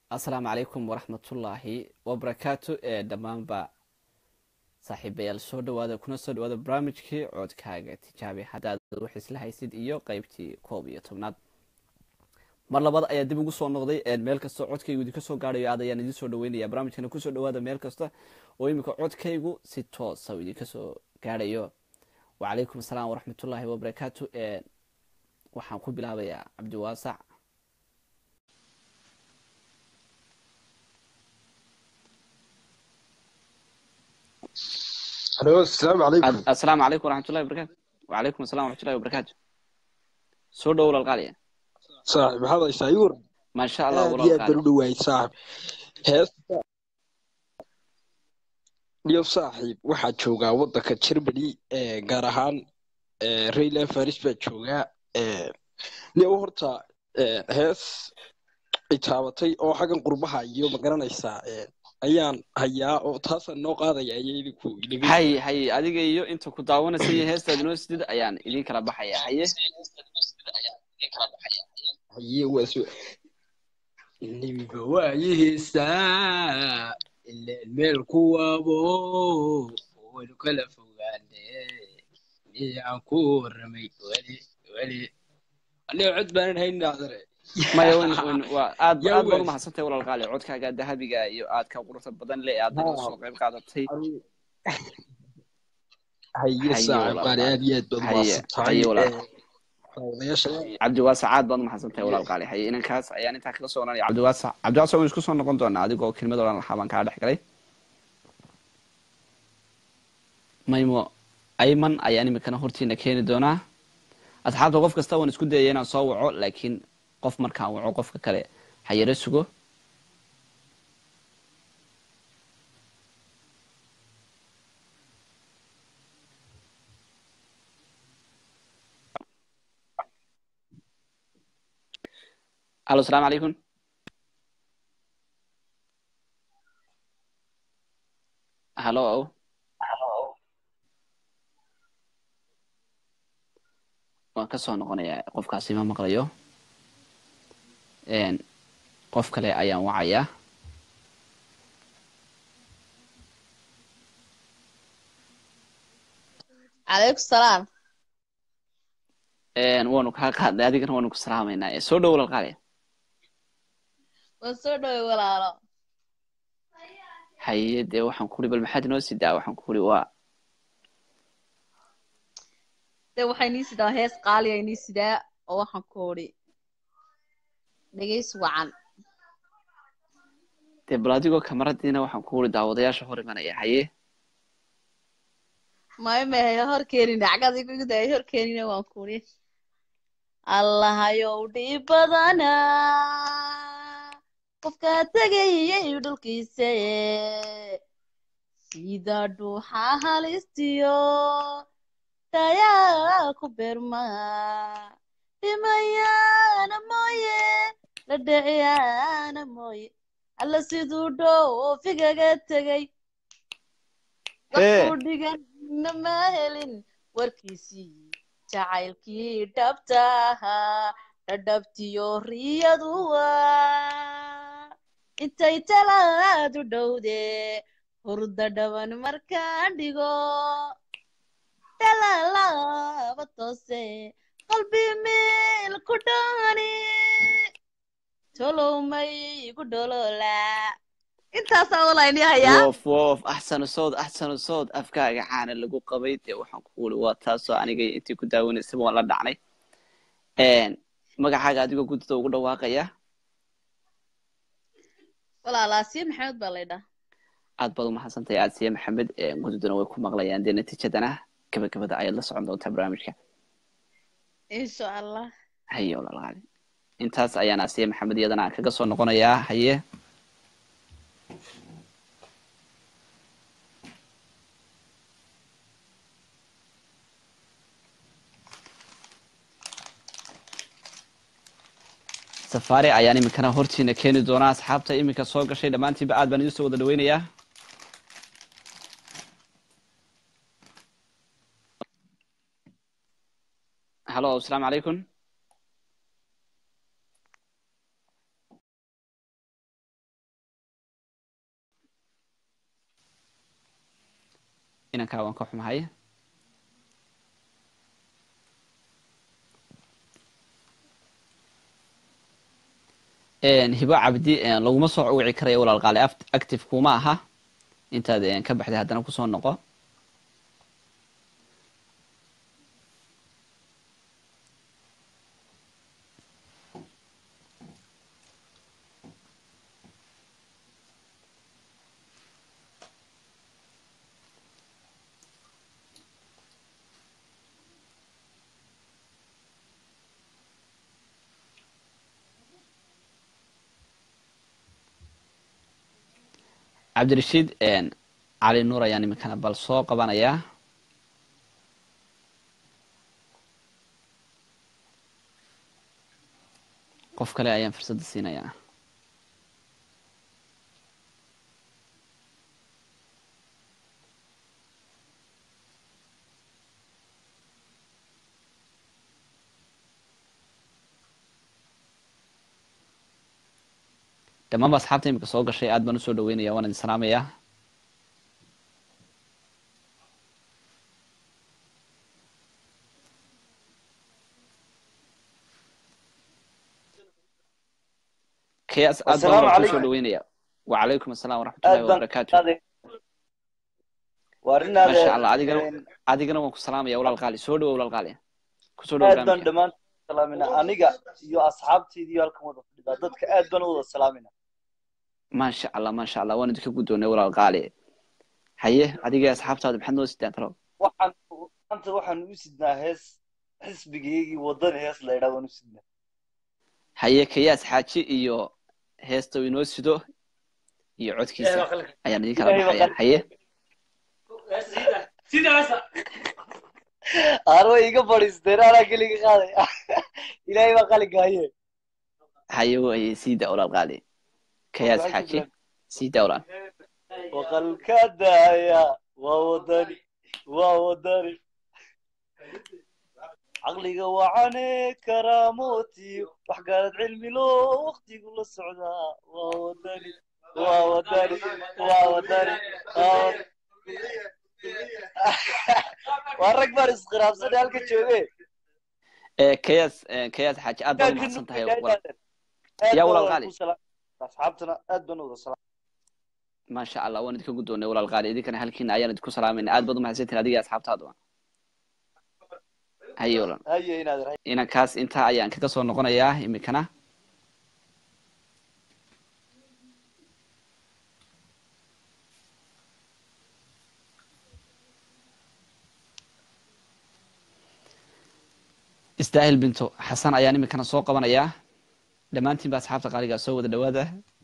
asalaamu calaykum waraxmatullaahi wabarakaatu ee dhammaanba saaxiibayaal soo dhawaada kuna soo dhawaada barnaamijkii coodkaaga tijaabi haddaad wax isla haysid iyo qeybtii koob iyo tobnaad mar labaad ayaa dib ugu soo noqday meel kasta codkaygu idinka soo gaadhayo aad ayaan idin soo dhaweynaya barnaamijkana kusoo dhawaada meel kasta oo iminka codkaygu si toosa u idinka soo gaadhayo wacalaykum asalaam waraxmatullaahi wabarakaatu waxaan ku bilaabayaa cabdiwaasac halo asalaamu calaykum asalaamu calaykum waraxmatullahi wabarakatu wacalaykum assalam waraxmatullahi wabarakaatu soo dhow walaalqaaliya saaxib maxaad haysaa ii waran maasha allah aad iyo aad baan u walaalqaali dhawaayay saaxib heesta iyo saaxiib waxaa joogaa waddanka germany ee gaar ahaan ee rayland faris baa joogaa ee niyow horta ee hees itaabatay oo xaggan qurbaha iyo ma garanaysaa ee ayaan hayaa oo taasaan noo qaadaya ayay idinku inaga hay hay adiga iyo inta ku daawanaysa iyo heestaad inoo sidid ayaan idin kala baxaya haye haye waa soo nebiga waayi heestaa ileen meel ku wabo waynu kala fogaane miyaan ku warramay weli weli aniga cod baanan hayn dhacdare maya wn wn waa aad yaa aad baad waas umahadsantahay walaalqaali codkaaga dahabiga iyo aad ka quruxda badan le aad naga soo qayb qaadatay haye haye saaxib qaali walaalqaali aad iyo aad baad haye umahadsan tahay haye walaal daawadayaasha cabdiwaasac aad baad umahadsantahay walaalqaali haye inankaas ayaan intaa kaga soo oranaya cabdiwaasac cabdiwaasac waynu isku soo noqon doonaa adigoo kelmad odhan lahaa baan kaa dhex galay maymo ayman ayaan iminkana hortiina keeni doonaa asxaabta qof kasta waan isku dayaya inaan soo waco laakiin qof markaan waco qofka kale ha yaro sugo alo asalaamu calaykum halo waan ka soo noqonayaa qofkaasi ma maqlayo Een, qof kale ayaan wacayaa calaykum salaam Een, waanu kaa qaadnay adigana waanu ku salaamaynaa Ee, soo dhow walaalqaali waan soo dhoway walaalo haye dee waxaan kuri bal maxaad inoo sidaa waxaan kuri waa dee waxay nii sidaa hees qaaliya inii sidaa oo waxaan ku odhi dhegays wacan dee bal adigoo kamaradiina waxaan ku uri daawadayaasha hor imanaya haye mayo mehe hor keenin cagad igu day hor keenina waan ku odhi allahayow dhib badana qofkaa tegayay dhulkiisa sida dhuuxa halistiyo tayaa ku beerma dhimayaana mooye la dhiciyaana mooye alla siduu dhoofigaga tegay hee waxuu dhiganna ma helin warkiisii jacaylkii dhabta ahaa dhadhabtiyo riyadu waa intay talaadu dhowde hurda dhaban markaan dhigo dhalalaaba toose qalbi meel ku dhani tolowmay igu dhololaa intaasaa walayni hayaa woof woof axsanu sawd axsanu sawd afkaaga caana lagu qabay dee waxaan ku uri waa taasoo aniga intii ku daawanaysaba waan la dhacnay Een, magacaaga adigoo guddida ugu dhawaaqaya walaalaasiye maxamed baa laydhaa aad baad umahadsantahay aadsiye maxamed Ee, guddiduna way ku maqlayaan dee natiijadana gabagabada ayaad la socon doontaa barnaamijka insha allah haye walaalqaali intaas ayaan asiye maxamed iyadana aan kaga soo noqonayaa haye safaari ayaan iminkana hortiina keeni doonaa asxaabta iminka soo gashay dhammaantiinba aad baan idin soo wada dhaweynayaa halo asalaamu calaykum inankaa waan ka xumahay hibo cabdi laguma soo wici karayo walaal qaali active kuma aha intaad ka baxday haddana kusoo noqo cabdirashiid cali nuur ayaan iminkana bal soo qabanayaa qof kale ayaan fursadda siinayaa dhammaanba asxaabta imika soo gashay aad baan usoo dhaweynaya waan idin salaamayaa kayas aad baan walaal kusoo dhaweynaya wacalaykum asalaam waraxmatullahi wabarakaatu maasha allah adigana adigana waan ku salaamaya walaal qaali soo dhawo walaal qaali kusoo dhawo aad baan dhammaan salaamina aniga iyo asxaabtaydiiyo halkan wada fadhidaa dadka aad baan u wada salaamina maasha allah maasha allah waan idinka guddoonay walaal qaali haye adiga asxaabtaada maxaad noo sidaan talow waxaan maanta waxaan u sidnaa hees xisbigaygii wadani hees la idhaa waan u sidnaa haye kayaas xaaji iyo heesta uu inoo sido iyo codkiisa ayaan idin kala baxaya haye aan way iga fadhiisteen anaa keliga qaaday ilaahay baa qalinka haye haye waye sii daa walaal qaali kayaas xaaji sii daa walaal waqalka daaya waa wadani waa wadani caqliga wacane karaamooti wax garad cilmi loo waqtigu la socdaa waa wadani waa wadani waa wadani waa rag baan iskhiraabsanay halka jooge kayaas kayaas xaaji aad baad umahadsan tahay yaa walaal qaali asxaabtana aad baan wada salaam maasha allah waan idinka guddoonay walaal qaali idinkana halkiina ayaan idinku salaamayna aad baad umahadsantihin adiga asxaabtaada haye walaal haye inaad inankaas intaa ayaan kaga soo noqonayaa iminkana istaahil binto xasan ayaan iminkana soo qabanayaa dhammaantiin ba asxaabta qaaligaa soo wada dhawaada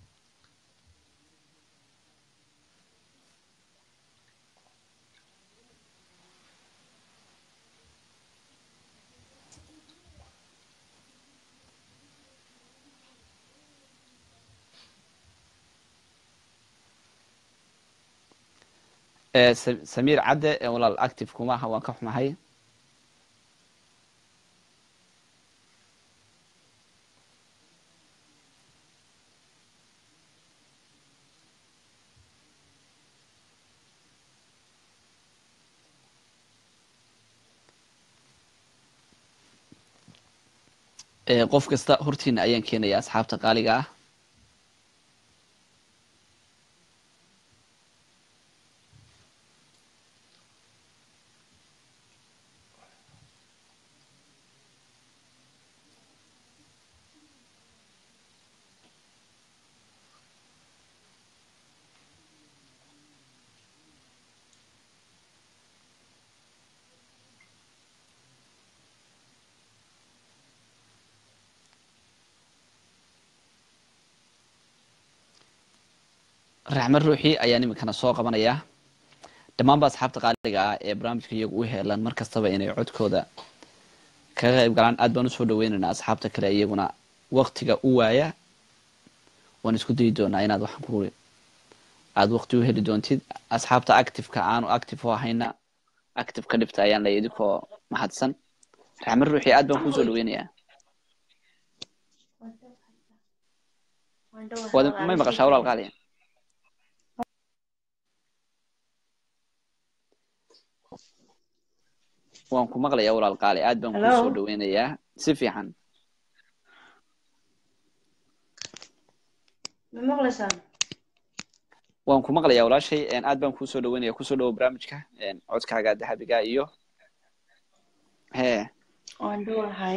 samiir cadde walaal active kuma aha waan ka xumahay qof kasta hortiina ayaan keenaya asxaabta qaaliga ah raxme ruuxii ayaan iminkana soo qabanayaa dhammaanba asxaabta qaaliga ah ee barnaamijka iyagu u heelan mar kastaba inay codkooda kaga qayb galaan aad baan usoo dhaweynaynaa asxaabta kale iyaguna waktiga u waaya waan isku dayi doonaa inaad waxaan ku aada wakti u heli doontid asxaabta activeka aanu active u ahayna active ka dhibta ayaan lay idinkoo mahadsan raxme ruuxii aad baan kuusoo dhaweynayaa may maqashaa walaal qaaliya waan ku maqlayaa walaal qaali aad baan kuu Hello? soo dhaweynayaa si fiican ma maqlaysaan waan ku maqlayaa walaashay een, aad baan kuu soo dhaweynaya kusoo dhawo barnaamijka een, codkaaga dahabiga iyo hee waan dhowlahay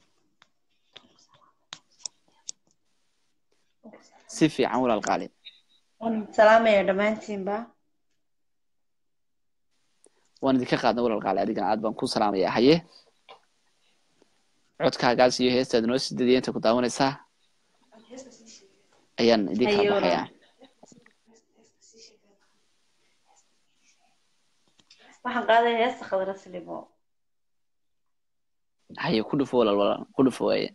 si fiican walaal qaali waan salaamaya dhammaantiinba waan idinka qaadna walaal qaali adigana aad baan ku salaamayaa haye codkaagaas iyo heestaad noo sii dadiya inta ku daawanaysaa ayaan idin kala Hayo. baxayaa waxaan qaadaya heesta khadra silimo haye ku dhufo walaal walaal ku dhufo waaye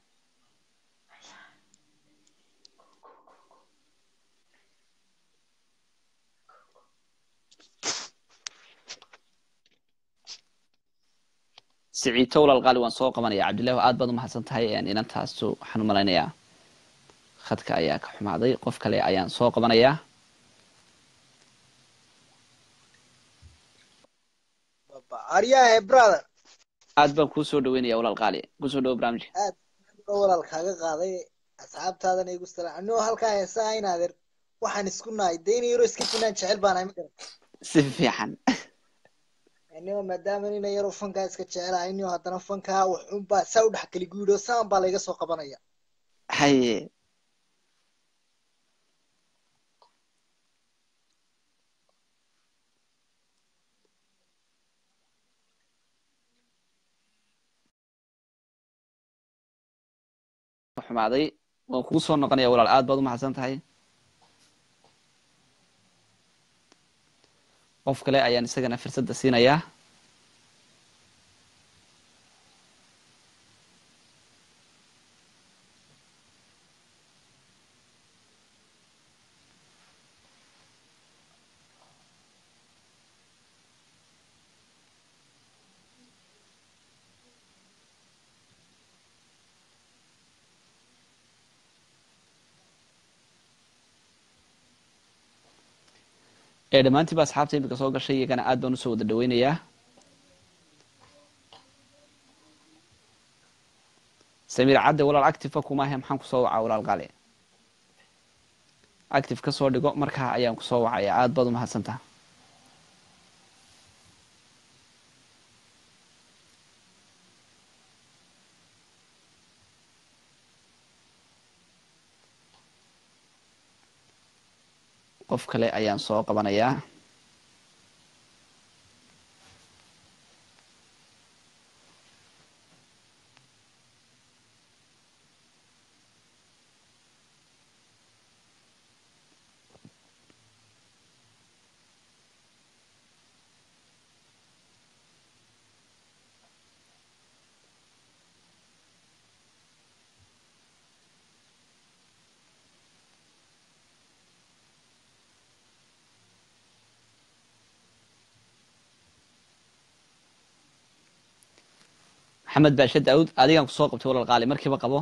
siciito walaal qaali waan soo qabanaya cabdillahi aad baad umahadsan tahay een, inantaasu waxaan u malaynayaa khadka ayaa ka xumaaday qof kale ayaan soo qabanayaa aryahe brother aad baan kuu soo dhaweynaya walaal qaali kusoo dhawo barnaamijka aad baa walaal kaaga qaaday asxaabtaadana igu salaan anigoo halkaa heesaa inaadeer waxaan isku nahay dee in yaro iska finaan jecel baan ahay ma garan si fiican anigoo maadaama nina yaro fankaa iska jecelahay inio haddana fankaa waxunbaa saa u dhex kali guudho saan baa layga soo qabanaya haye xumaaday waan kugu soo noqonaya walaal aad baad umahadsan tahay qof kale ayaan isagana fursadda siinayaa ee dhammaantiiba asxaabta imika soo gashay iyagana aad baan usoo wada dhaweynayaa samiir cadde walaal active kuma ahe maxaan kusoo wacaa walaal qaali active ka soo dhigo markaa ayaan kusoo wacaya aad baad umahadsantaha qof kale ayaan soo qabanayaa maxamed baashe daawud adigaan kusoo qabtay walaal qaali markiiba qabo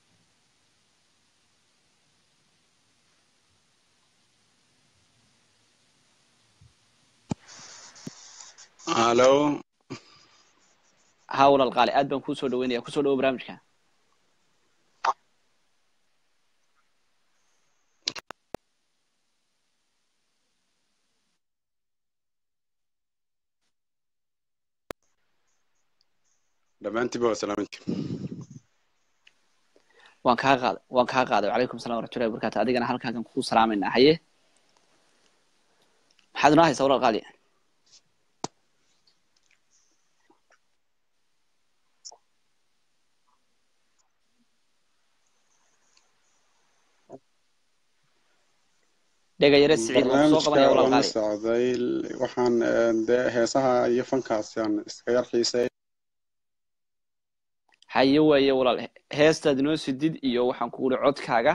halo ha walaal qaali aad baan kuu soo dhaweynaya kusoo dhawo barnaamijka dhammaantiiba waa salaamanti waan kaa qaaday waan kaa qaaday wacalaykum salam waraxmatullahi wabarakatu adigana halkaagan kugu salaamayna haye maxaad inoo haysaa walaal qaali dhegayare siciid waan kusoo qabanaya barnaamijka walaal waan la qaali socday waxaan eh, dee heesaha iyo fankaasi aan iska yar xiisay haye waaye walaal heestaad inoo sidid iyo waxaan kugu ihi codkaaga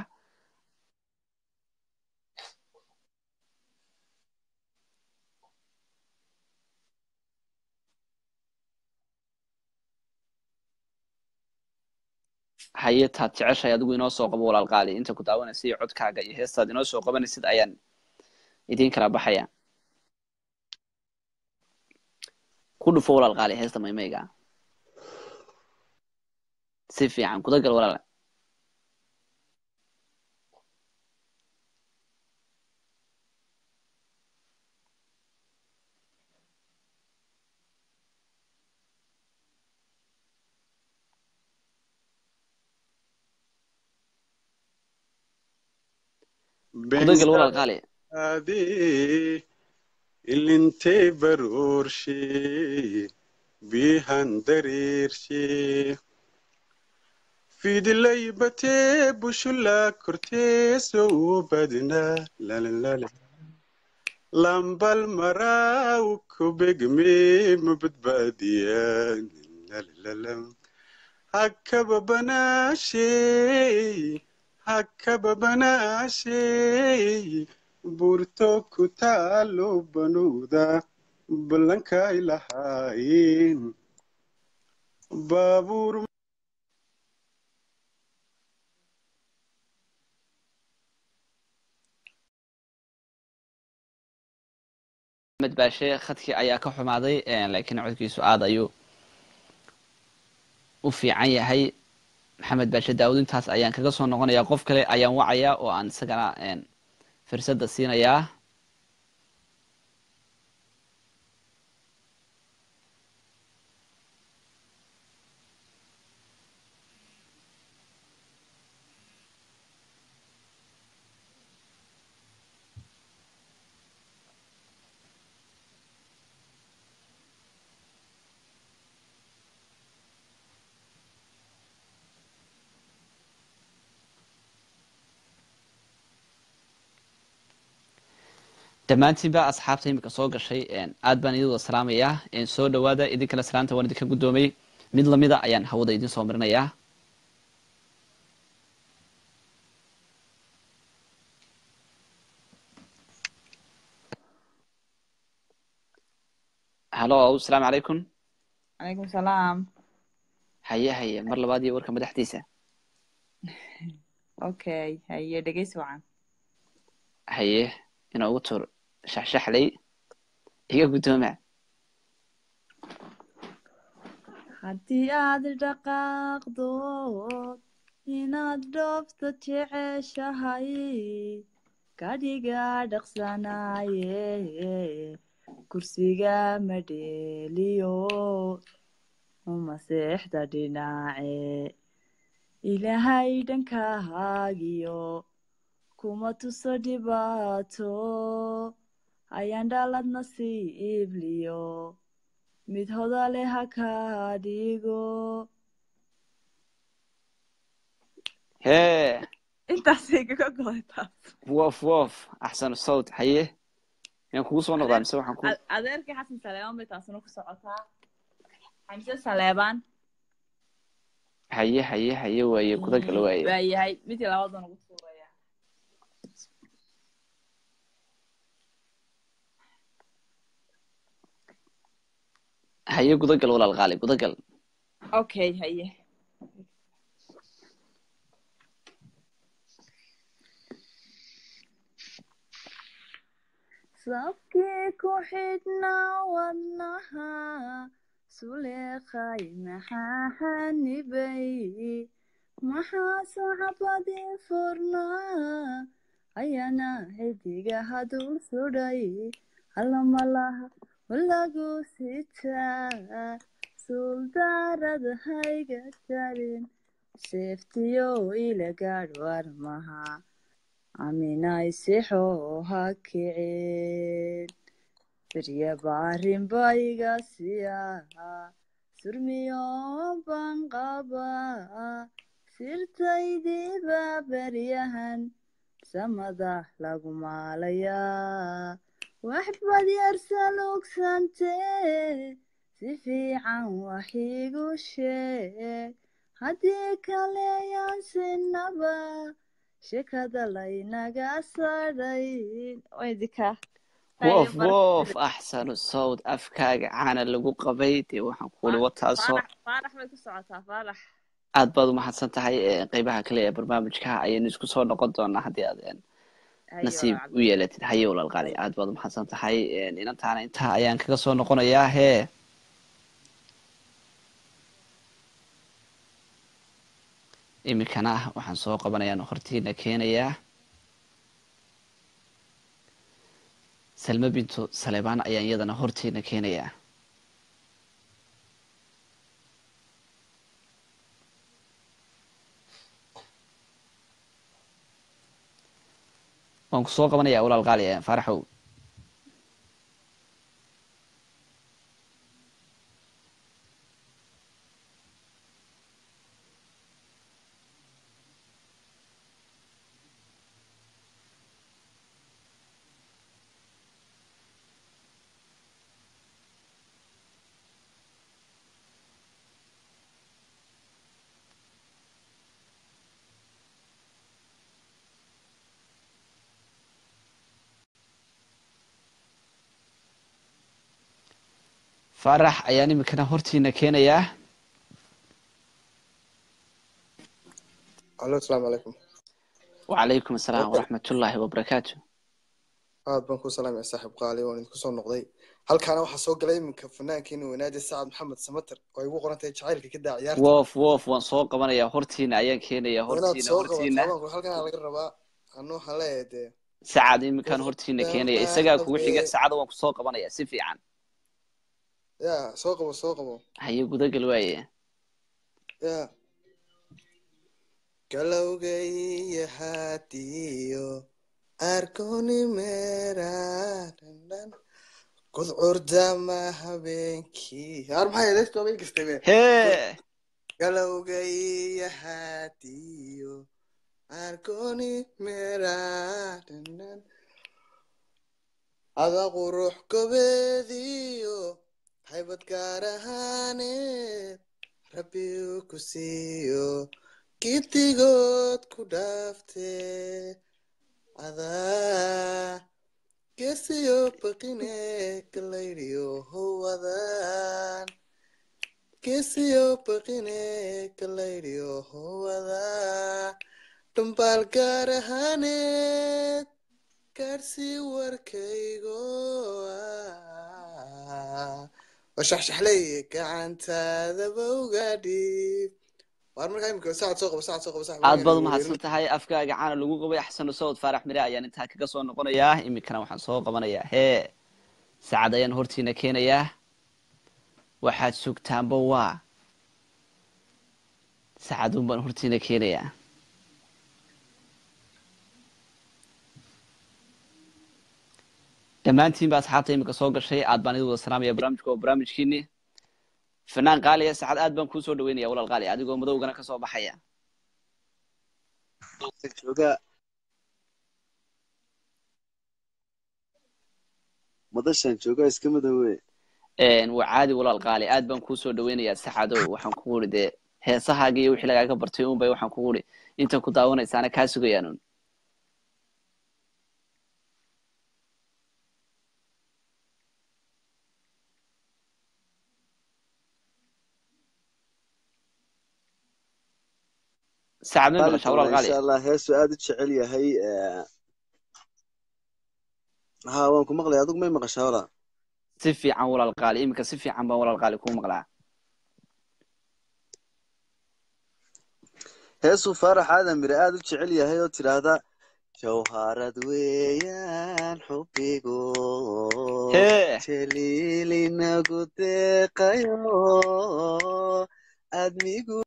haye taad jeceshahay adigu inoo soo qabo walaal qaali inta ku daawanaysa iyo codkaaga iyo heestaad inoo soo qabanaysid ayaan idiin kala baxaya ku dhufo walaal qaali heesta maymayga si fiican gudagal walaal gudagal walaal qaali adi ilintee baroorshe bihan dareershe fidilay batee bushula kortee soo badna lalalala lambal maraaw kubegme mabadbaadiyaan lalalala hakaba banaashe hakaba banaashe burto ku taalo banuuda ballankay lahaayeen baabuur maxamed baashe khadkii ayaa ka xumaaday laakiin codkiisu aad ayuu u fiican yahay maxamed baashe daawud intaas ayaan kaga soo noqonayaa qof kale ayaan wacayaa oo aan isagana fursadda siinayaa dhammaantiinba asxaabta imika soo gashay aad baan idin wada salaamayaa soo dhawaada idinkana salaanta waan idinka guddoomay mid lamida ayaan hawada idin soo marinayaa halo asalaamu calaykum calaykum salaam haye haye mar labaad iyo warka madaxdiisa okay haye dhegeysi wacan haye ina ugu tur shaxshaxley iga guddooma haddii aad dhaqaaqdo inaad dhoofto jeceshahay kadhiga dhaqsanaaye kursiga madheeliyo maseexda dhinaace ilaahay dhankahaagiyo kuma tuso dhibaato ayaan dhalad nasiibliyo mid hodale ha ka dhigo hee intaasay kaga goday taas wof wof axsanu sawt haye inaan kugu soo noqdaa mise waxaan ku adeerkii xasan saleebaan bay taasuna ku socotaa xamse saleebaan haye haye haye waaye kuda gala waaye waayahay midkii labaad baan ugu tuuraya haye gudagal walaal qaali gudagal okay haye sabkii ku xidhnaa wadnaha suleeqay maxaa xanibay maxaa sacbadii furnaa ayana xidigaha dul sudhay allamalaha walagu sitaa suldaarada hayga jarin seeftiyo ila gaadh warmaha aminay sixoo ha kicin firya baarin bayga siyaa surmiyo baan qabaa sirtaydiiba beryahan samada lagu maalayaa waxbad yarsalugsantee si fiican wax iigu sheeg haddii kale yaan sinaba shekada laynaga sadhayn idinka wof wof axsanu sawd afkaaga caana lagu qabay dee waxaan kuuli wataasoo faarax bay ku socotaa faarax aad baad umahadsan tahay qeybaha kale ee barnaamijka ayaynu isku soo noqon doonaa haddii aad nasiib u yeelatid haye walaalqaali aad baad umahadsan tahay inantaana intaa ayaan kaga soo noqonayaa hee iminkana waxaan soo qabanayaa hortiina keenayaa salme bintu salebaan ayaan iyadana hortiina keenayaa waan ku soo qabanayaa walaal qaali faaraxow faarax ayaan iminkana hortiina keenayaa alo asalaamu calaykum wacalaykum asalaam waraxmatullaahi wabarakaatu aad baan ku salaamaya saaxiib qaali waan idinku soo noqday halkaana waxaa soo galay iminka fanaankeena weynaade sacad maxamed samater oo ay ugu qoran tahay jacaylka ka daa ciyaarta wof wof waan soo qabanayaa hortiina ayaan keenayaa waa inaad hortiina soo hortiina qabato halkan laga rabaa anu waxaan leeyahay dee sacad iminkaan hortiina keenaya isagaa kugu xiga sacada waan kusoo qabanayaa si fiican ya soo qabo soo qabo haye gudagal waaye ya galowgay hadiyo arkoni meeraadhan gudcurdama habeenkii yaar maxay heesto habeen kastabe hee galowgay hadiyo arkoni meeraadhan ada qurux gobeediyo haybad gaar ahaaneed rabbi uu ku siiyo giddigood ku dhaaftee adaa geesiyo baqine galaydiyo howadaan geesiyo baqine galaydiyo howadaa dhambaal gaar ahaaneed gaarsii warkaygo ah washaxshaxley gacantaadaba uga dhiib waar markaa imika saacad soo qabo saacad soo qabo sax aad baad umahadsan tahay afkaaga caana lagu qabay axsanu sawd faarax mire ayaan intaa kaga soo noqonayaa iminkana waxaan soo qabanayaa hee sacad ayaan hortiina keenayaa waxaad sugtaanba waa sacadun baan hortiina keenayaa dhammaantiin ba asxaabta iminka soo gashay aad baan idin wada salaamaya barnaamijka oo barnaamijkiini fanaan qaaliya sacad aad baan kuu soo dhaweynaya walaal qaali adigoo madowgana kasoo baxaya joogaa madashan joogaa iska madoowe waa caadi walaal qaali aad baan kuu soo dhaweynayaa saxadow waxaan kugu uri dee heesahaaga iyo wixii lagaaga bartay un bay waxaan kugu uri inta ku daawanaysaana kaa sugayaan sacad may maqashaa walaal qaali insha allah heesu aad u jecel yahay ha waan ku maqlaya adigu may maqashaa walaal si fiican walaal qaali iminka si fiican baan walaal qaali kuu maqlaa heesuu faarax aadan mire aad u jecel yahay oo tidhaahda jawharad weeyaan xubbigu hee jaliilinagu deeqayo admigu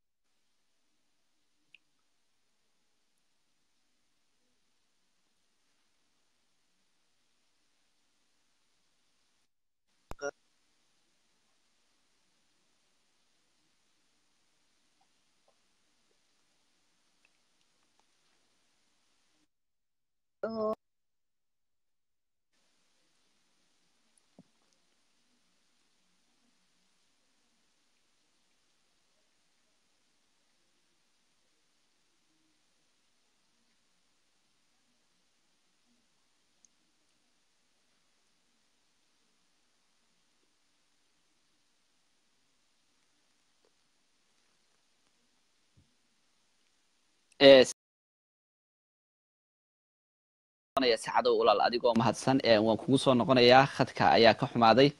sacadow walaal adigoo mahadsan waan kugu soo noqonayaa khadka ayaa ka xumaaday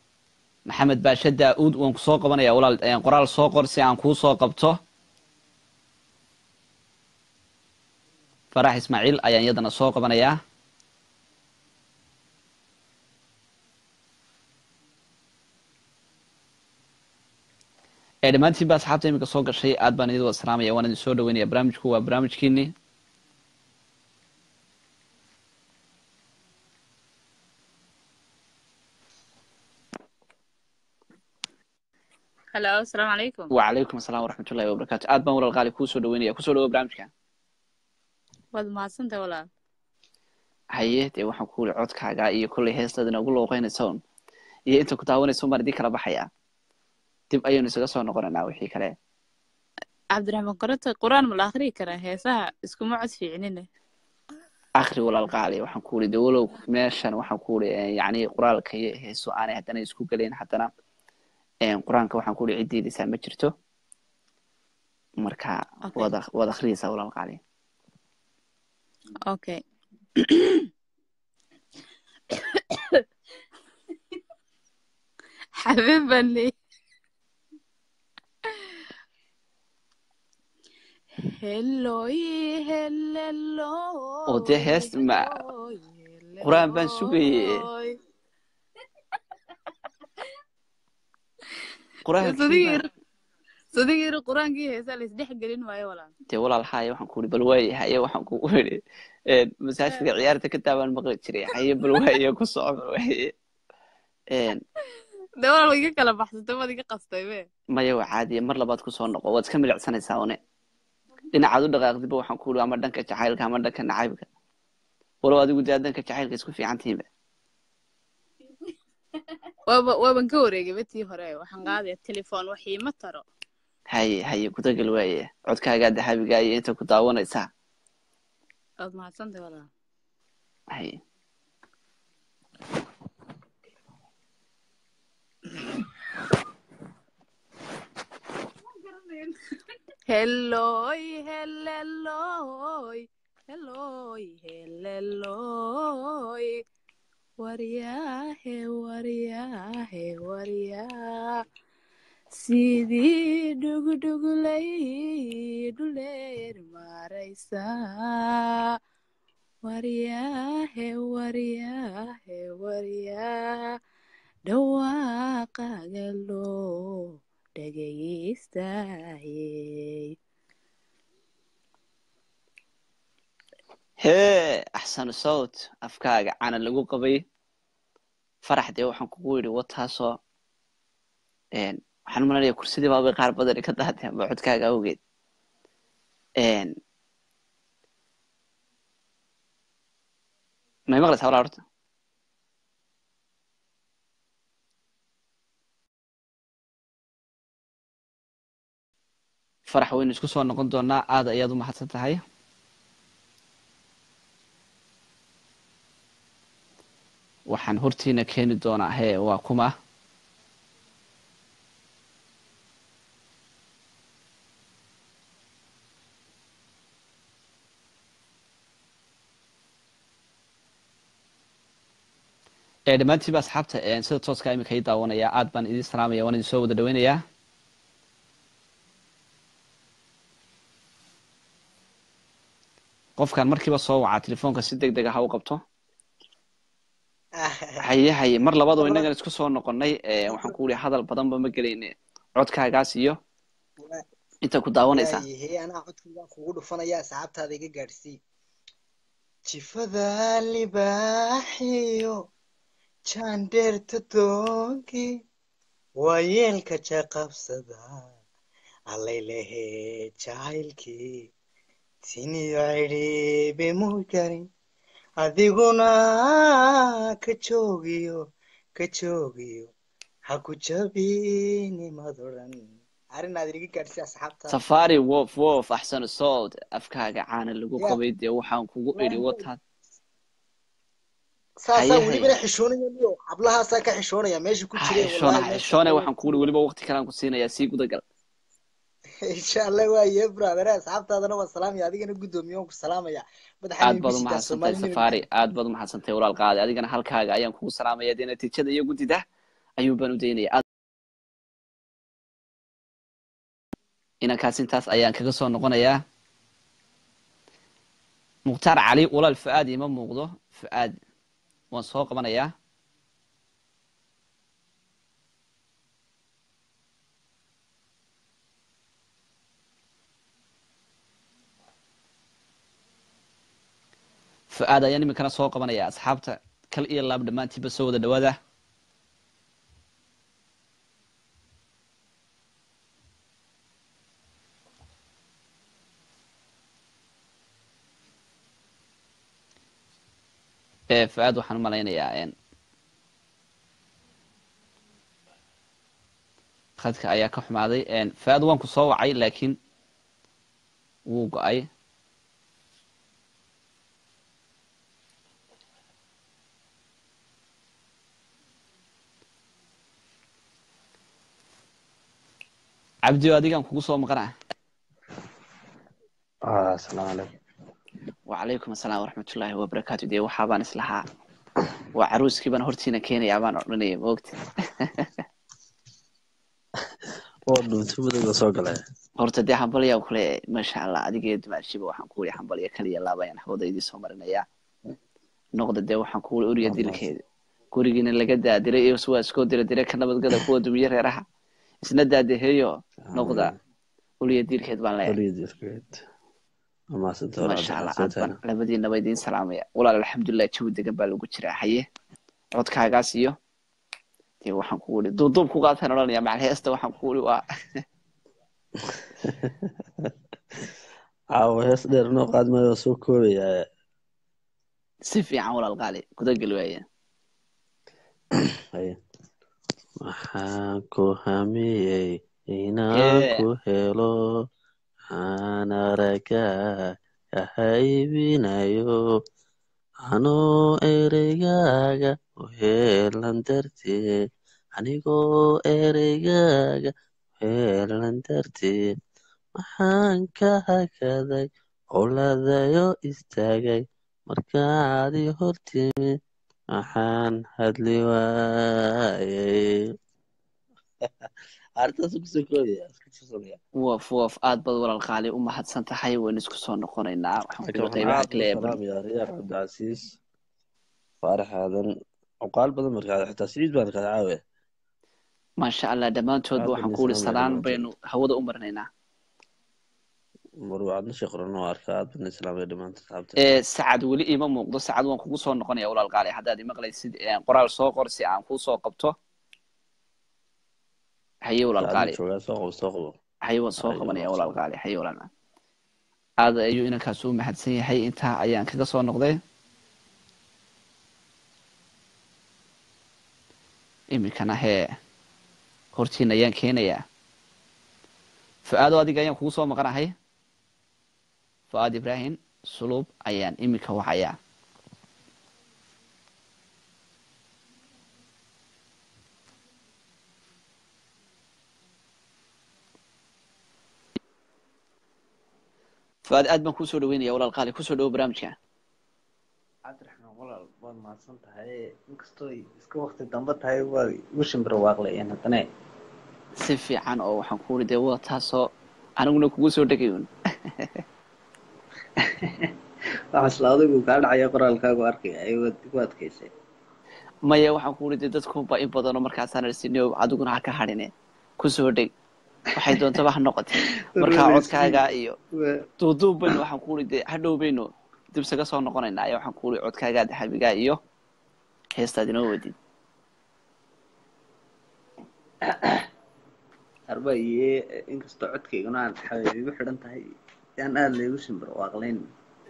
maxamed baashe daa-uud waan kusoo qabanaya walaal qoraal soo qor si aan kuu soo qabto farax ismaaciil ayaan iyadana soo qabanayaa ee dhammaantiin ba asxaabta iminka soo gashay aad baan idin wada salaamaya waan idin soo dhaweynaya barnaamijku waa barnaamijkiini hello asalaamu calaykum wacalaykum asalaam waraxmat ullahi wabarakaatu aad baan walaal qaali kuu soo dhaweynaya kusoo dhawo barnaamijka waad mahadsantahay walaal haye dee waxaan ku wuli codkaaga iyo kollay heestaadina ugu looqeynaysa un iyo inta ku daawanaysa un baan idin kala baxayaa dib ayaynu isaga soo noqonaynaa wixii kale cabdiraxmaan korota qur-aan ma la akhriyi karaa heesaha iskuma cod fiicnine akri walaal qaali waxaan ku wuli dee walow meeshan waxaan ku wuli yacni qoraalka iyo heeso aanay haddana isku gelayn haddana qur-aanka waxaan ku wuli ciddiidaysaa ma jirto marka Okay. waad ak- waad akhriyaysaa walaal qaali okay xabib baan leeyahay helloy helloy oo dee hees ma qur-aan baan sugaye qur-aankii sadigiir baan- sadigiir qur-aankii heesaa la isdhex gelin waayo walaal dee walaal haye waxaan ku wuli bal waaye haye waxaan kugu yidhi masaajidka ciyaarta ka taabaan maqli jiray haye bal waaye ku soco bal waaye dee walaal iga kala baxsatay waad iga qastay be maya waa caadiya mar labaad kusoo noqo waad iska milicsanaysaa une dhinacaad u dhaqaaqdiba waxaan ku wuli ama dhanka jacaylka ama dhanka nacaybka walow adigu dee aad dhanka jacaylka isku fiican tihiinba waaba waaban ka wareegay betii hore waxaan qaadaya telefoon wax iima taro haye haye gudagal waaye codkaagaa dahabiga iyo inta ku daawanaysaa waad mahadsantahay walaal haye helloy helloy helloy helloy waryaahe waryaahe waryaa sidii dhugdhuglay dhuleer maraysaa waryaahe waryaahe waryaa dhawaaqaaga loo dhagaystayey hee axsanu sawt afkaaga cana lagu qabay farax dee waxaan kugu yidhi wataasoo waxaan malanaya kursidii baabay qaar badani ka daateen ba codkaaga awgeed may maqlaysaa walaa horta farax waynu isku soo noqon doonaa aad ayaad u mahadsan tahay waxaan hortiina keeni doonaa hee waa kuma ee dhammaantiiba asxaabta sida tooska iminka ii daawanaya aad baan idin salaamaya waan idin soo wada dhaweynayaa qofkan markiiba soo wacaa telefoonka si deg dega ha u qabto haye haye mar labadoo innagan isku soo noqonnay waxaan ku wuli hadal badanba ma gelayne codkaagaas iyo inta ku daawanaysaa waayahay anaa codkaygaan kugu dhufanaya asxaabtaada iga gaadhsii jifada libaaxiyo jaandheerta doonki waayeelka jaqabsada allaylehe jacaylkii tiniyo cidhiibe muu jarin adiguna ka joogiyo ka joogiyo ha ku jabinimadoran arinaad iga gaadhsii asxaabtaada safari wof wof axsanu sowd afkaaga caana lagu Ya. qabay dee waxaan kugu idhi wataad saasaa haye, welibana haye. xishoonaya niyo hablahaasaa ka xishoonaya meesha ku ha jiray xishoona wallahi ha meesha xishoone ku- waxaan kugu idhi weliba waqti kalaan ku siinayaa sii gudagal insha allah waaye brother asxaabtaadana waa salaamaya adigana guddoomiye waan ku salaamaya madaxa aad baad u nimisitaa mahadsantahay soomaali safari aad baad u mahadsantahay walaal qaadi adigana halkaaga ayaan kugu salaamaya dee natiijada iyo guddida ayuun baan u daynaya aad inankaas intaas ayaan kaga soo noqonayaa mukhtaar cali walaal fu-aad ima muuqdo fu-aad waan soo qabanayaa fu-aad ayaan iminkana soo qabanaya asxaabta kal iyo laab dhammaantiinba soo wada dhawaada fu-aad waxaan u malaynayaa khadka ayaa ka xumaaday fu-aad waan ku soo wacay laakiin wuu go-ay cabdio adigaan kugu soo maqanaa asalaamu calaykum wacalaykum asalaam waraxmatullaahi wabarakaatu dee waxaabaan islahaa waa caruuskii baan hortiina keenayaa baan odhanaya maogta oo dhuuntumadaga soo galay horta dee hambalyaa kule maasha allah adiga dumaashiba waxaan ku wuri hambalya kaliya laabayaan hawada idii soo marinayaa noqda dee waxaan ku wuri oriya dilkeeda gurigiina laga daadiray iyo waa iskoo dira dire ka nabadgada kuwa dumiye reeraha isna daadeheeyo noqda uliya diirkeed baan leeyahay maasha allah aad baan labadiinaba idiin salaamaya walaal alxamdulilah jawi degan baa lagu jiraa haye codkaagaas iyo dee waxaan ku wuri duuduub ku qaataan odhanaya macal heesta waxaan ku wuri waa caawa hees dheer noo qaad maayo soo koobaya si fiican walaal qaali gudagel waaya waxaan ku hamiyey inaan ku helo aan aragaa kahaybinayo anoo ereygaaga u heelan darteed anigoo ereygaaga u heelan darteed maxaan ka hakaday howladayo istaagay markaadi hortimid maxaan hadli waayay woof woof aad baad walaal qaali u mahadsan tahay waynu isku soo noqonaynaa waxaan kula qaybaha kale riyaar cabdicasiis faarax aadan cuqaal badan markaa xitaa siciid baan kaada caawe maasha allah dhammaantoodba waxaan ku wuri salaan baynu hawada u marinaynaa marwaadna sheeqran oo arka aad bana islaamay dhamaanta saxaabta sacad weli ima muuqdo sacad waan kugu soo noqonaya walaal qaali haddaad imaqlaysid qoraal soo qor si aan kuu soo qabto haye walaal qaali haye waan soo qabanaya walaal qaali haye walaal aad ayuu inankaas u mahadsan yahay intaa ayaan kaga soo noqday iminkana hee hortiina ayaan keenayaa fu-aado adiga ayaan kugu soo maqanahay fu-aad ibrahim suluub ayaan iminka wacayaa fu-aad aad baan kusoo dhaweynaya walaal qaali kusoo dhawo barnaamijka cabdiraxmaan walaal waad mahadsan tahay inkastoo iska wakti dambe tahay waa igu shimbir waaqlayeen haddana si fiican oo waxaan ku wuri dee waa taasoo aniguna kugu soo dhegayun waxaa isla adigu kaa dhacaya qoraalkaagu arkaya ayagood igu adkaysay maya waxaan ku wuri dee dadkuba in badanoo markaasaan arsinio adiguna ha ka hadhine kusoo dheg waxay doontaba ha noqotay markaa codkaaga iyo duuduub baynu waxaan ku wuri dee hadhow baynu dib isaga soo noqonaynaa ayaa waxaan ku wuri codkaagaa dahabigaa iyo heestaad inoo wadid arba iyo inkastoo codkayguna aan xabiib igu xidhan tahay yaan aada laygu shimbir waaqlayn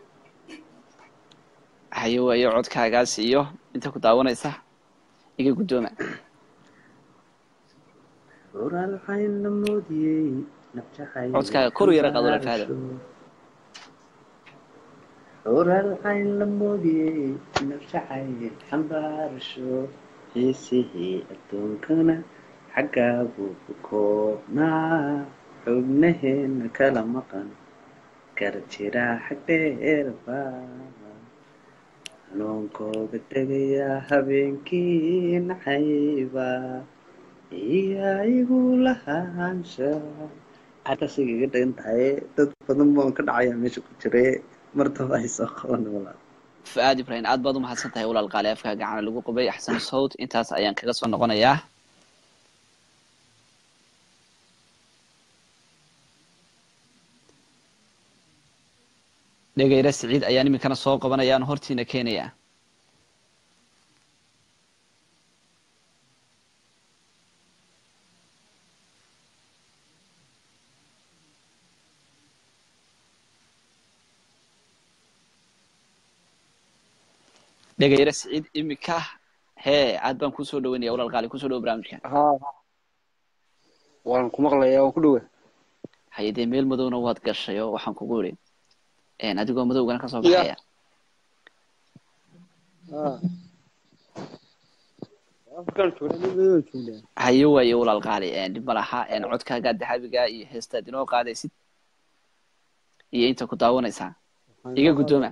haye waayo codkaagaas iyo inta ku daawanaysa iga guddooma oral waxayn la moodiyey nafjaxay codkaaga kor u yara qaado lafaada oral waxayn la moodiyey nafjaxay xambaarasho xiisihii adduunkana xaggaa buu ku koobnaa xubnaheena kala maqan gara jiraa xag dheerba xanuunkooga tegayaa habeenkii nacayba iyaa igu lahaansha halkaas igaga dhagan tahay dad badan baan ka dhacaya meesha ku jire mar damba ay soo qaban walaal fu'aad ibrahim aad baad u mahadsan tahay walaal qaali afkaa gacana lagu qabay axsan sawt intaas ayaan kaga soo noqonayaa dhegeyre siciid ayaan iminkana soo qabanaya aan hortiina keenaya dhegeyre siciid iminka hee aad baan kusoo dhaweynaya walaal qaali kusoo dhawo barnaamijka haa waan ku maqlayaa waan ku dhowa haye dee meel madowna waad gashay oo waxaan kugu idhi adigoo madowgana kasoo ya baxaya haa afrikaan joognaa meel madow joognaa haye waaye walaal qaali dhib ma laha codkaaga dahabiga iyo heestaad inoo qaadaysid iyo inta ku daawanaysaa waxaan iga inoo guddooma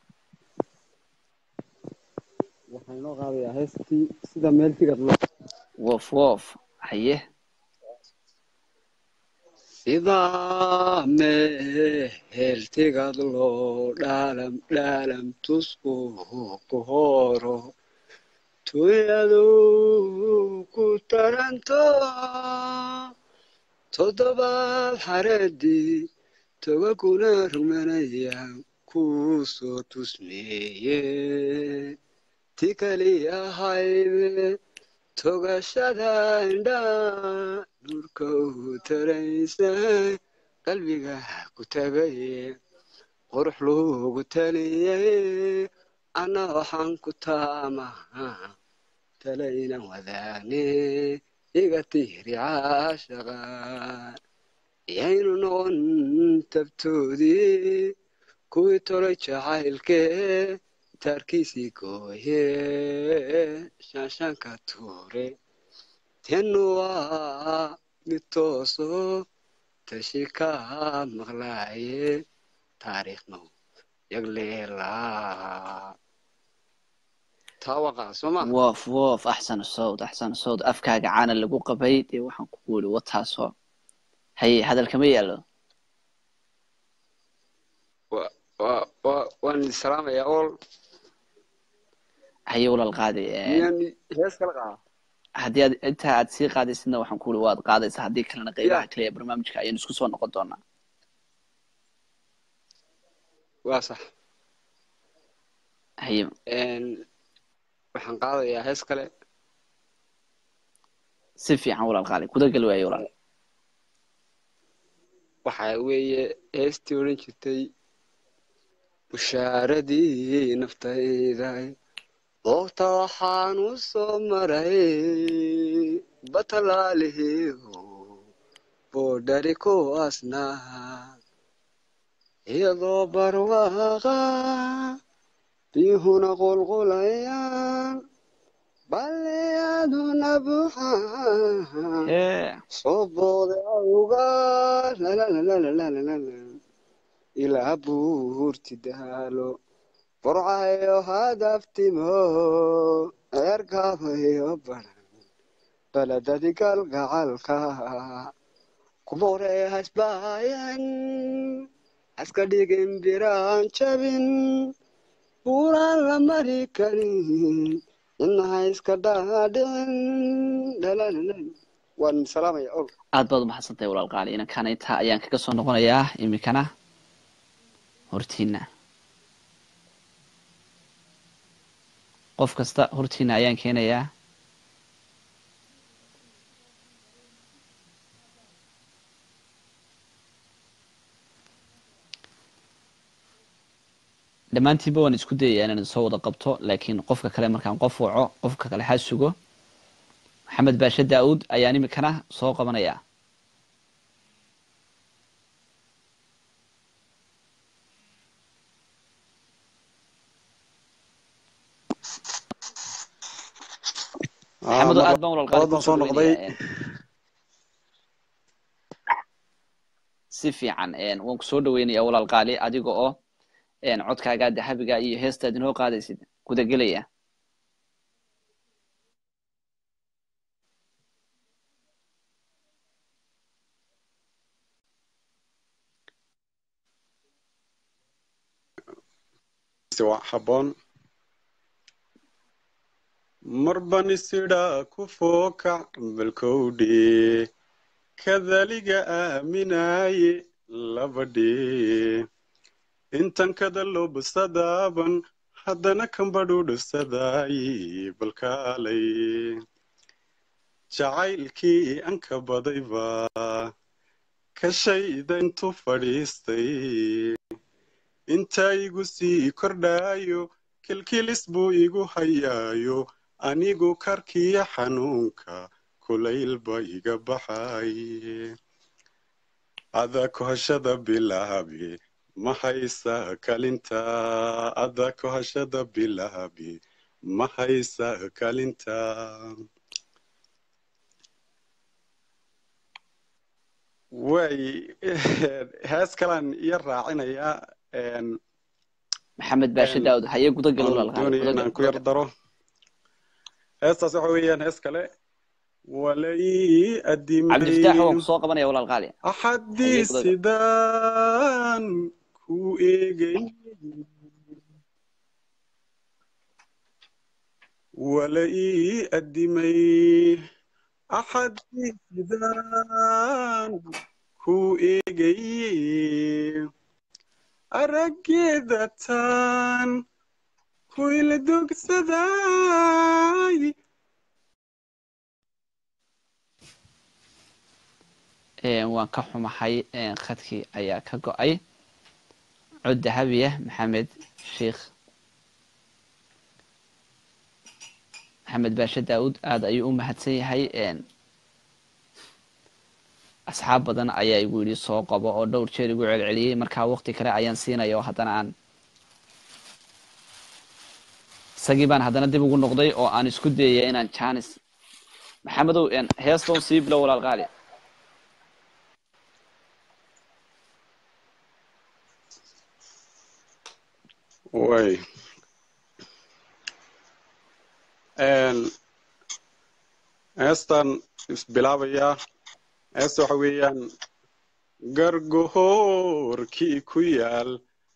qaadayaa waxaan inoo qaadayaa heestii sida meel tigad loo wof wof haye sida meel tigad loo dhaalam dhaalam tusku ku horo tuyadu ku taranto toddobaad xareedii toga kuna rumanaya ku soo tusmeeye ti kali ahayde togashada indhaa dhulka u taraysa qalbiga ku tagaye qurux loogu taliyey ana waxaan ku taamaha talayna wadaane iga tiiri caashaqa yaynu noqon tabtoodii kuwii tolay jacaylkee taarkiisii gooye shaanshaanka tuure tenu waa mid tooso tashi ka maqlaaye taariikhno yagleelaa taa waqaa soo ma wof wof axsan sawd axsan sawd afkaaga caana lagu qabay dee waxaan kugu idhi wataasoo haye hadalkama yaalo wa- wa- wa- waan idin salaamayaa ool haye walaal qaadi miyaan hees kala qaadaa haddii aad intaa aad sii qaadaysidna waxaan ku ihi waad qaadaysaa haddii kalena ya qeybaha kale ee barnaamijka ayaan isku soo noqon doonaa waa sax haye Een, waxaan qaadayaa hees kale si fiican walaal qaali kudagal waaye walaal waxa weeye heestii odhan jirtay bushaaradii naftayda goobta waxaan u soo maray batalaalihiihu boodhari kuwaasnaa iyadoo barwaaqa biyuhuna qulqulayaan balleaduna buuxaan hee soo booday awga lalalalalalalalala ilaa buurti daalo burcayo hadaftimo eergaabayo baran baladadi galgacalka kumore hasbaayan haska dhigin biraan jabin buuraan la mari karin inaha iska dhaadhicin dhalalala waan salaamaya ol aad baad umahadsantahay walaal qaali inankana intaa ayaan kaga soo noqonayaa iminkana hortiina qof kasta hortiina ayaan keenayaa dhammaantiinba waan isku dayayaa inaan soo wada qabto laakiin qofka kale markaan qof waco qofka kale ha sugo maxamed baashe daa'uud ayaan iminkana soo qabanayaa maxamedo aad baan walaal qaali baan kusoo soo noqday dhaweynayaa si fiican waan kusoo dhaweynayaa walaal qaali adiga oo codkaaga dahabiga iyo heestaad inoo qaadaysid gudagelaya si waa habboon marban isidhaa ku fookac balkowdhe kadaliga aaminaaye labadhe intan kada lobsadaaban haddana kambadhudhusadaaye balkaalay jacaylkii anka badayba kashayda intu fadhiistay intaa igu sii kordhaayo kilkilis buu igu hayaayo anigu karkiya xanuunka kulaylba iga baxaye ada kohashada bilaabi ma haysa kalinta ada kohashada bilaabi ma haysa kalinta way hees kalaan iyo raacinayaa maxamed baashe daawud haye gudagal aan walaalkaal doonaya gudagal inaan ku yar daro heestaas waxa weeyaan hees kale walai cabdifataax waan adimay kusoo qabanaya walaalkaali axadii haye gudagal sidaan ku eegay walai adimay axadii sidaan ku eegay araggeeda taan ku ila dogsaday Een, waan ka xumahay een, khadkii ayaa ka go-ay cod dahabiya maxamed sheikh maxamed baashe daawud aada ayuu u mahadsan yahay een, asxaab badan ayaa igu yidhi soo qabo oo dhowr jeer igu celceliyey markaa waqti kale ayaan siinaya oo haddana aan isagii baan haddana dib ugu noqday oo aan isku dayaya inaan janis maxamedow een, heestoon sii bilow walaal qaali way Een, heestan isbilaabayaa heesta waxa weeyaan gargohoorkii ku yaal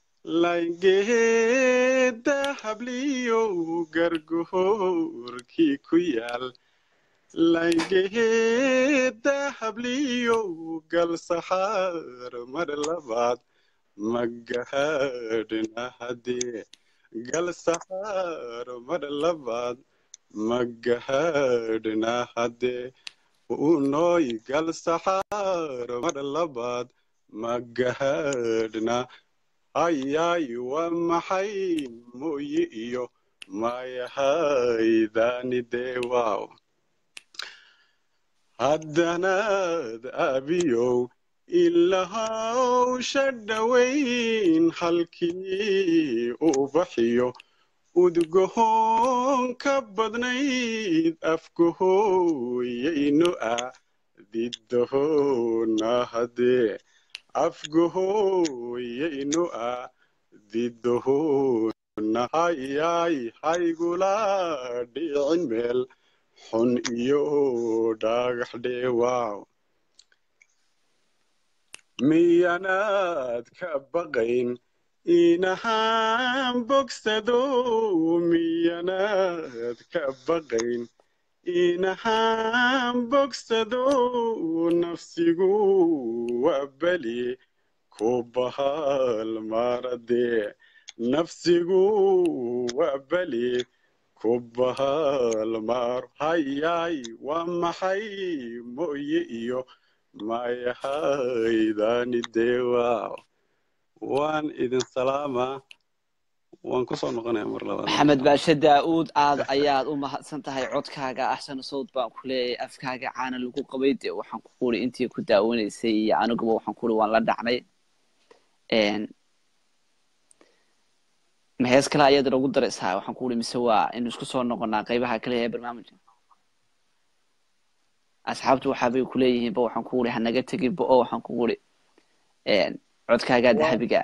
layngeeda habliyow gargohoorkii ku yaal layngeeda habliyow gal saxaar mar labaad magahadhna hadee gal saxaar mar labaad magahadhna hadee unooy gal saxaar mar labaad magahadhna ayay waa maxay mooye iyo mayahaydanidee waaw haddanaad abiyow ilahawsha dhowayn halkii u baxiyo udgohoon ka badnayd afgohooyayno ah didahoona hadee afgohooyayno ah didahoona hayay haygula dhicin meel xun iyo dhagax dheewaaw miyanaad ka baqayn inahaan bogsado miyanaad ka baqayn inahaan bogsado nafsigu waa beli ku bahal maradee nafsigu waa beli ku bahal maar hayay waa maxay mooye iyo mayahaydanidee waaw waan idin salaamaa waan kusoo noqonaya mar labaad maxamed baashe daa-uud aad ayaad u mahadsan tahay codkaaga axsan sawd baan ku leeyahay afkaaga caana lagu qabay dee waxaan ku quri intii ku daawanaysay iyo aniguba waxaan ku uri waan la dhacnay Een, ma hees kale ayaad inagu daraysaa waxaan ku uri mise waa inu isku soo noqonaa qeybaha kale ee barnaamijka asxaabtu waxaabay kuleeyihiinba waxaan ku uri hanaga teginba oo waxaan ku uri Een, codkaagaa dahabiga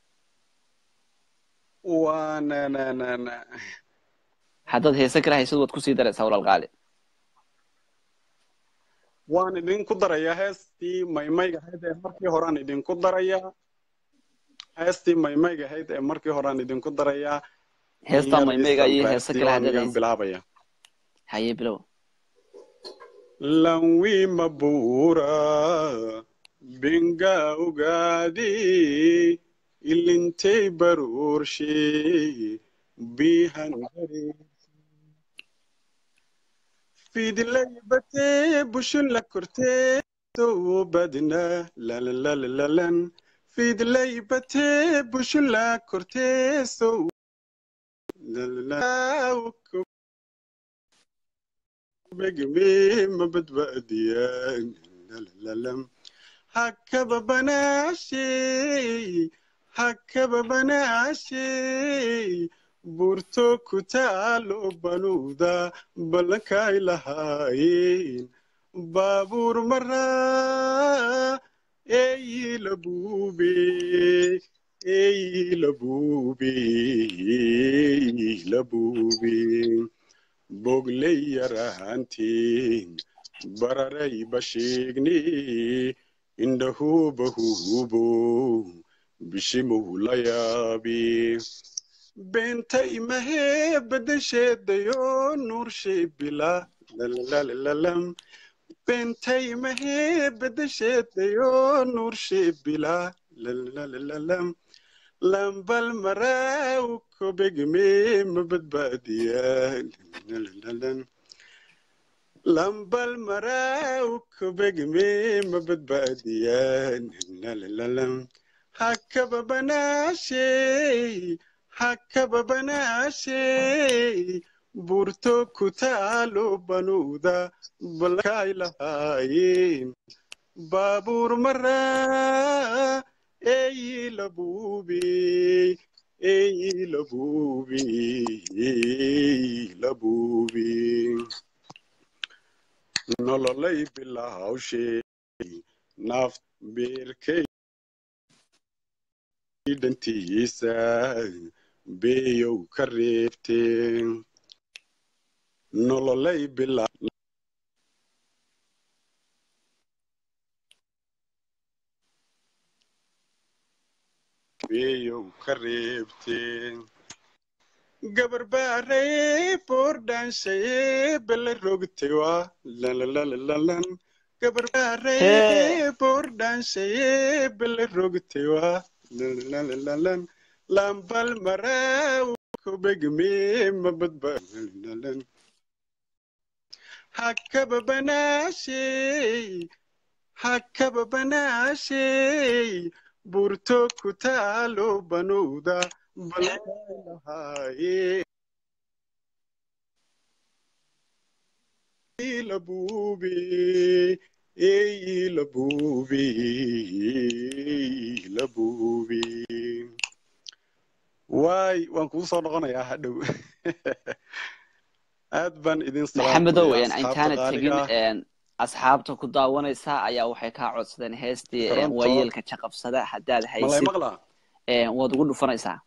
waan haddaad heese kale haysad waad kusii daraysaa walaal qaali waan idinku darayaa heestii maymayga ahayd ee markii horean idinku darayaa heestii maymayga ahayd ee markii hore aan idinku darayaa heestaa in yar maymeyga iyo heese istambaastii kale waan haddaad igan haysid bilaabaya haye bilow lanwi mabura benga ugaadi ilintay baruurshe bihan gari fidlaybate bushulla kortee soo badna lalalalalan fidlaybate bushulla kortee soo begme mabadbaadiyaan lalalam hakaba banaashe hakaba banaashe burto ku taalo banuuda ballankay lahaayeen baabuur maraa eeyi la buube eeyi la buube eeyi la buube bogley yaraanteen bararay basheegne indhahuuba huubo bishimow la yaabe beenta imahee badasheedayo nuurshe bila lalalalam beenta imahee badasheedayo nuurshe bila lalalalam lambal maraaw kobegme mabadbaadiyaan lalalalam lambal maraaw kobegme mabadbaadiyaan lalalalam hakaba banaashey hakaba banaashey burto ku taalo banuuda balkay lahaayeen baabuur maraa eeyi la buube eeyi la buube eeyi la buube nololay bilawshey naaf beerkay dhantiisa beeyow ka reebteen nololay bila beeyow ka reebteen gabar baaree boordhaanshaye bele rogtay waa lalalalalan gabar baaree boordhaanshaye bele rogtay waa lalalalalan lambal maraaw kubegme mabadbalalan hakaba banaashey hakaba banaashey burto ku taalo banuuda balahaaye la buube eeyi la buube la buube waay waan kugu soo noqonayaa hadhow aad baan idin maxamedow salaamayaa een, asxaabta intaana qaaliga tegin ah een, asxaabta ku daawanaysa ayaa waxay kaa codsadeen heestii een, toronto waayeelka jaqabsada haddaad malay haysid maqlaa een, waad ugu dhufanaysaa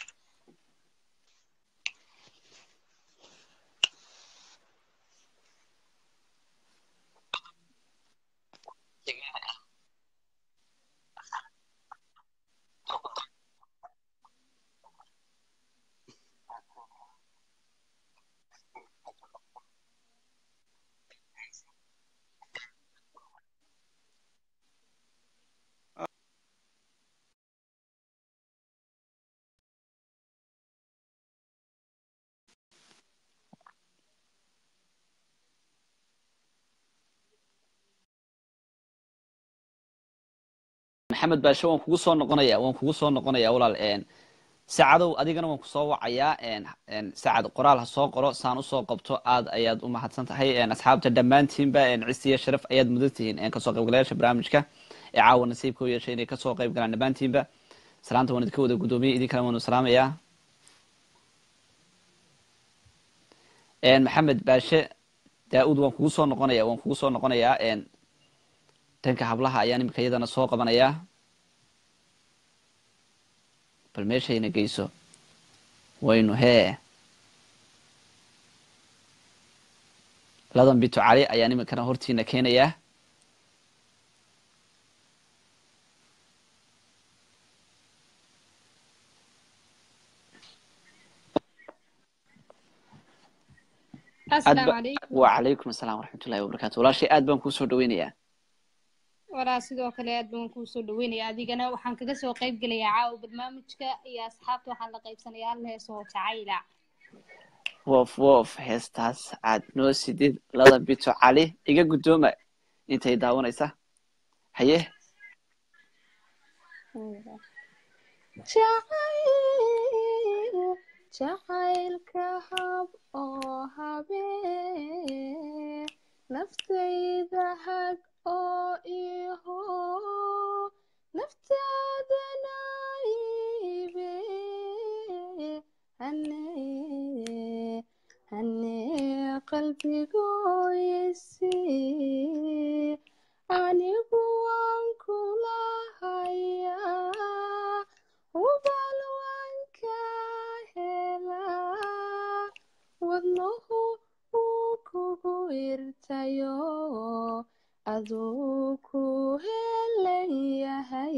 maxamed baashe waan kugu soo noqonaya waan kugu soo noqonaya walaal een, saacadow adigana waan kusoo wacayaa een, een, saacad qoraal ha soo qoro saan usoo qabto aad ayaad u mahadsan tahay een, asxaabta dhammaantiinba een, cisi iyo sharaf ayaad mudan tihiin een, kasoo qaybgalayaasha barnaamijka ee caawa nasiibka u yeeshay inay kasoo qayb galaan dhammaantiinba salaanta waan idinka wada gudoomiyey idinkana waanu salaamayaa een, maxamed baashe daa-uud waan kugu soo noqonaya waan kugu soo noqonayaa een, dhanka hablaha ayaan imika iyadana soo qabanayaa bal meeshayna geyso waynu hee ladan bito cali ayaan iminkana hortiina keenayaa asalaamu calaykum wacalaykum asalaam waraxmatullahi wabarakaatu walaashay aad baan kuu soo dhaweynayaa walaa sidoo kale aad baan kuu soo dhaweynaya adigana waxaan kaga soo qayb gelayaa caawa barnaamijka iyo asxaabta waxaan la qaybsanayaa hal hees oo jacayla wof wof heestaas aad noo sidid lada bito cali iga guddooma intay daawanaysa haye jacayl jacaylka hab oo habee naftayda hag oo iho naftaadana ibe hane hane qalbigoysi anigu waan kula hayaa ubal waan ka helaa wadnuhu wuu kugu irtayo aduu ku helan yahay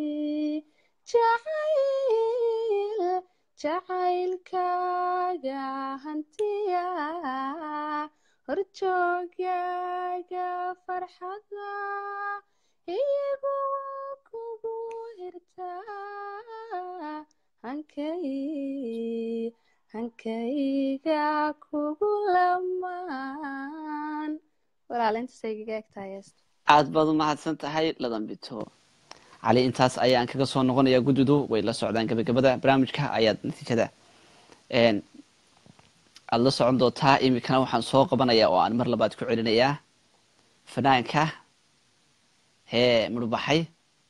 jacayl jacaylkaaga hantiya horjoogaaga farxada iyagu kugu hirtaa hankay hankayga kugu lamaan walaalintaasay igaga egtahay heesta aad baad u mahadsan tahay ladan bito cali intaas ayaan kaga soo noqonayaa guddidu way la socdaan gabagabada barnaamijka ayaad natiijada aada la socon doontaa iminkana waxaan soo qabanayaa oo aan mar labaad ku celinayaa fanaanka hee mudhbaxay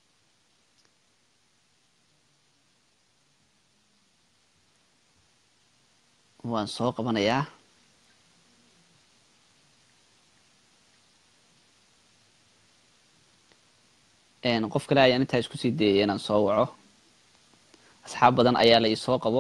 waan soo qabanayaa qof kale ayaan intaa isku sii dayay inaan soo waco asxaab badan ayaa la isoo qabo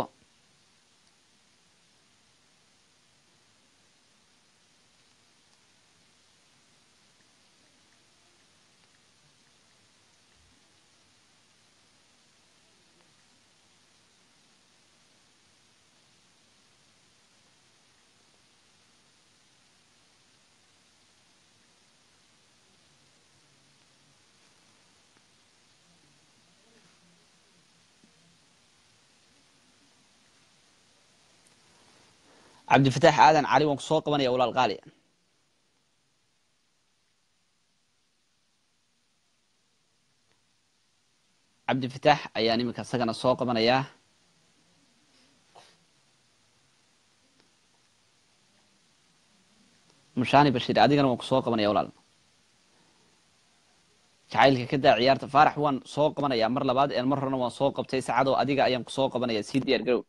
cabdifataax aadan cali waan ku soo qabanaya walaal qaali cabdifataax ayaan iminka isagana soo qabanayaa mushaani bashiir adigana waan ku soo qabanaya walaal jacaylka ka daa ciyaarta faarax waan soo qabanayaa mar labaad een mar horena waan soo qabtay saacadoo adiga ayaan ku soo qabanaya sii diyaar garow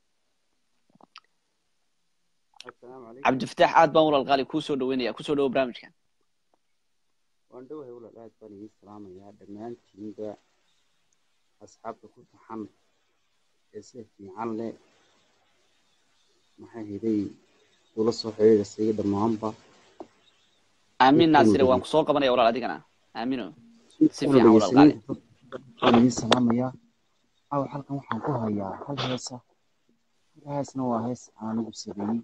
cabdifataax aad baan walaal qaali kuu soo dhaweynaya kusoo dhawo barnaamijka waan dhowahay walaal aad baan idiin salaamayaa dhammaantiinba asxaabta ku taxan ee sida fiican leh maxaa helay ula soo xidhiidhasay dhammaanba aamin naasire waan kusoo qabanaya walaal adigana aamino si fiican walaal qaali waan idiin salaamayaa caawa halkan waxaan ku hayaa hal heesa hal heesna waa hees aanigu sameeyey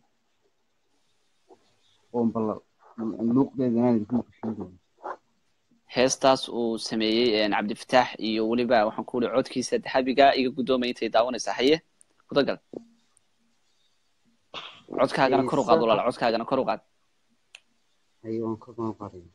oon bal luuqdeedana idinku kushin doono heestaas uu sameeyey cabdifataax iyo weliba waxaan ku uri codkiisa dahabiga iga guddoomaya intay daawanaysaa haye kudagal codkaagana kor u qaad walaal codkaagana kor u qaad haye waan kor baan qaadaya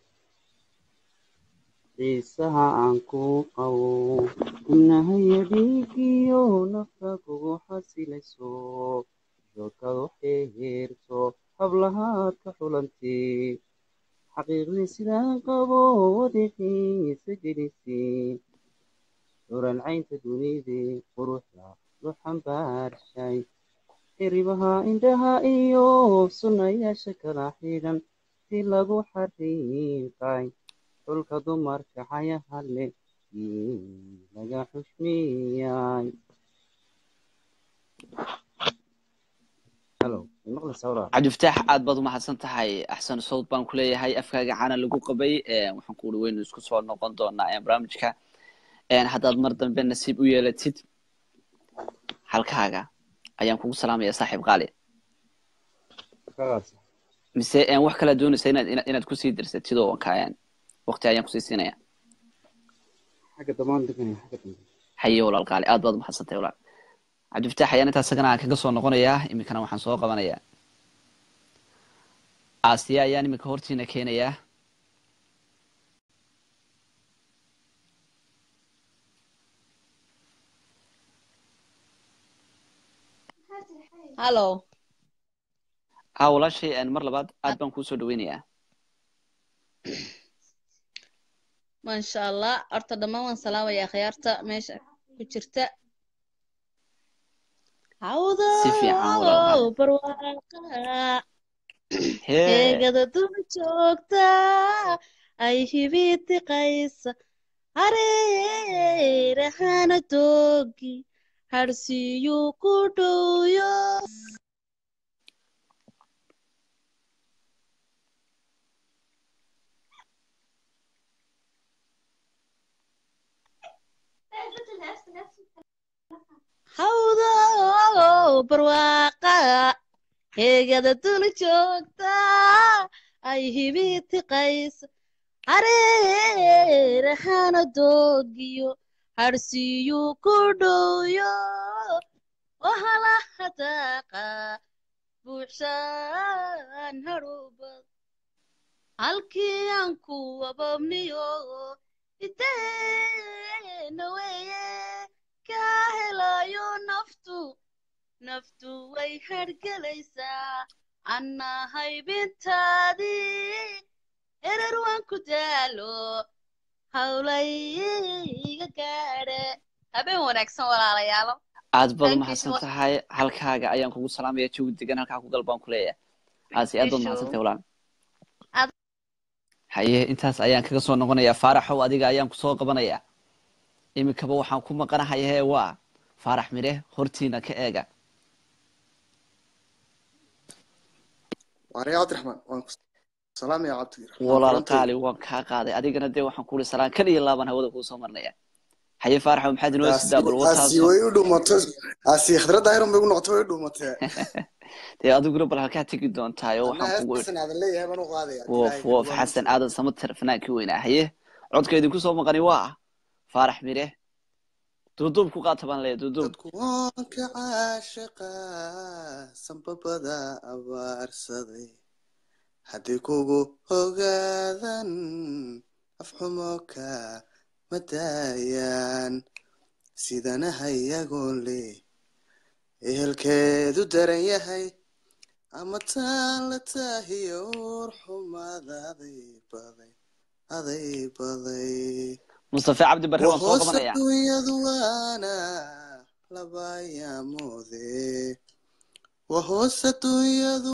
xiisaha aan ku qabo kunahaya dhiigiyo nafta kugu xasilayso joogadu xeerto hablahaad ka xulantay xaqiiqdii sidaan qabo wadiqiisa gelisay dhuraancaynta dunidii quruxda lu xambaarshay xiribaha indhaha iyo sunnayaasha kala xidhan si lagu xariiqay xulka dumarka xayaha leh laga xushmiyay cabdifataax aad baad umahadsan tahay axsan sawd baan ku leeyahay afkaaga cana lagu qabay waxaan ku uri weynu isku soo noqon doonaa barnaamijka haddaad mar dambe nasiib u yeelatid halkaaga ayaan kugu salaamaya saaxiib qaali mise een, wax kala doonaysa inaad ina- inaad kusii dirsatid oo kaayaan waqti ayaan kusii siinaya xagga damaan deganaya xagga dambe haye walaal qaali aad baad umahadsantay walaal cabdifataax ayaan intaas isagana aan kaga soo noqonayaa iminkana waxaan soo qabanayaa aasiya ayaan iminka hortiina keenayaa hallo ha walaashay een, mar labaad aad baan kuu soo dhaweynayaa maasha allah horta dhammaan waan salaamayaa khiyaarta meesha ku jirta si fiican walaal hawdo qaali barwaaqa hee heegada dul joogta ay hibitiqaysa hareerahana doogi harsiiyuu ku dhowyo hawdo barwaaqa heegada dul joogta ay hibitiqaysa hareerahana doogiyo harsiiyuu ku dhowyo wahalaha daaqa buuxshaan hadhubad halkii aan ku wababniyo iteena weeye kaa helayo naftu naftu way hargelaysaa anna haybintaadii erer waan ku daalo hawlayga gaadhe habeen wanaagsan walaalayaalo aad baad Thank you umahadsan so much. tahay halkaaga ayaan kugu salaamaya jawi degan halkaa ku gal baan ku leeyahay aasi aad baad Isho. umahadsan tahay walaal Aad- haye intaas ayaan kaga soo noqonayaa faaraxow adiga ayaan kusoo qabanayaa iminkaba waxaan ku maqanahay hee waa faarax mire hortiina ka eega waare cabdiraxmaan waan ku salaamaya cabdi walaal qaali waan kaa qaaday adigana dee waxaan kuuli salaan kan iyo laaban hawada kuu soo marnaya haye faaraxow maxaad inoo sidaa bal asi wataaso way u dhuumatay asi khadradda iron bay u noqotay way u dhuumatay dee adiguna bal halkaa tegi doontaayo anna waxaan kugu heestasan aadan leeyahay baan u qaadaya woof woof xasan aadan samater fanaankii weynaa haye codka idinku soo maqani waa faarax mire duuduub ku qaata baan leeyahay duuduub kuwanka caashiqa sanbabada abaarsaday haddii kugu ogaadan afxumo ka madaayaan sidanaha iyagoo leh ehelkeedu daran yahay ama taan la taahiyo war xumaada aday baday aday baday mustafe cabdi barre waan soo wahoos qabanaya adduunyadu waana laba yaamoode wahoos adduunyadu